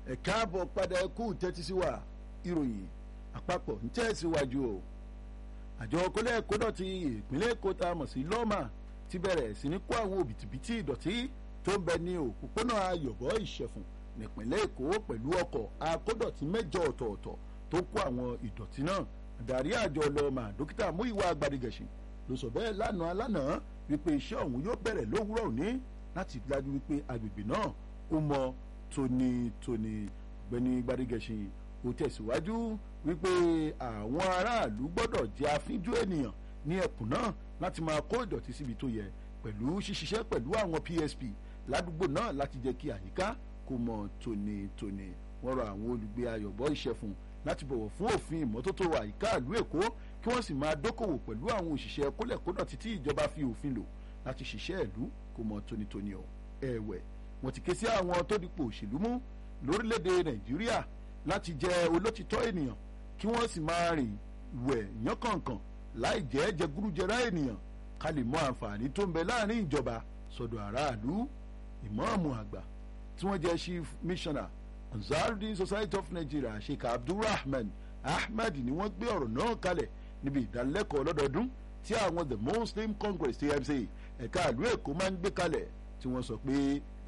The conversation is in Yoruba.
ẹ káàbọ̀ padà ẹ kú tẹ́tí sí wa ìròyìn àpapọ̀ ń tẹ̀síwájú o àjọ kólẹ̀ kódọ̀tì ìpínlẹ̀ èkó tá a mọ̀ sí lọ́mà ti bẹ̀rẹ̀ sí ní kó àwọn òbítíbitì ìdọ̀tí tó ń bẹ ní òpópónà ayọ̀bọ̀ ìṣẹ̀fùn nípínlẹ̀ èkó pẹ̀lú ọkọ̀ akódọ̀tí mẹ́jọ ọ̀tọ̀ọ̀tọ̀ tó kó àwọn ìdọ̀tí náà adarí àjọ lọ́mà dókítà múìwá agbádigẹ̀sìn ló sọ bẹ́ẹ̀ lánàá lánàá wípé iṣẹ́ ọ̀hún yóò bẹ̀rẹ̀ lówùúrọ̀ òní láti dájú wípé agbègbè náà ó mọ tónítóní ọ̀gbẹ́ni gbadigẹ̀sìn ó tẹ̀síwájú wípé àwọn aráàlú gbọ́dọ̀ jẹ́ afínjú ènìyàn ní ẹkùn náà láti máa kó ìdọ̀tí síbi tó yẹ pẹ̀lú ṣíṣiṣẹ́ pẹ̀lú àwọn PSP ládùúgbò náà láti jẹ́ kí àyíká kó mọ tónítóní wọ́n rọ àwọn olùgbé ayọ̀bọ̀ ìṣẹ̀fún láti bọ̀wọ̀ fún òfin ìmọ́tótó àyíká ìlú èkó kí wọ́n sì máa dókòwò pẹ̀lú àwọn òṣìṣẹ́ kólẹ̀kódọ̀tí tí ìjọba fi òfin lò láti ṣiṣẹ́ ìlú kó mọ tónítóní ọ̀ ẹ̀wẹ̀ wọ́n ti ké sí àwọn tó dipò òṣèlú mú lórílẹ̀‐èdè nàìjíríà láti jẹ́ olótìtọ́ ènìyàn kí wọ́n sì máa rìn wẹ̀ yánkànkàn láì jẹ́ jẹgúrújẹrá ènìyàn ká lè mọ àǹfààní tó ń bẹ láàrin ìjọba sọ́dọ̀ aráàlú ìmáàmù àgbà tí wọ́n jẹ́ chief missioner ansarudin society of nigeria sheikh abdulrahman ahmed ni wọ́n gbé ọ̀rọ̀ náà kalẹ̀ níbi ìdánilẹ́kọ̀ọ́ lọ́dọọdún tí àwọn the muslim congress tmc ẹ̀ka ìlú èkó máa ń gbé kalẹ̀ tí wọ́n sọ pé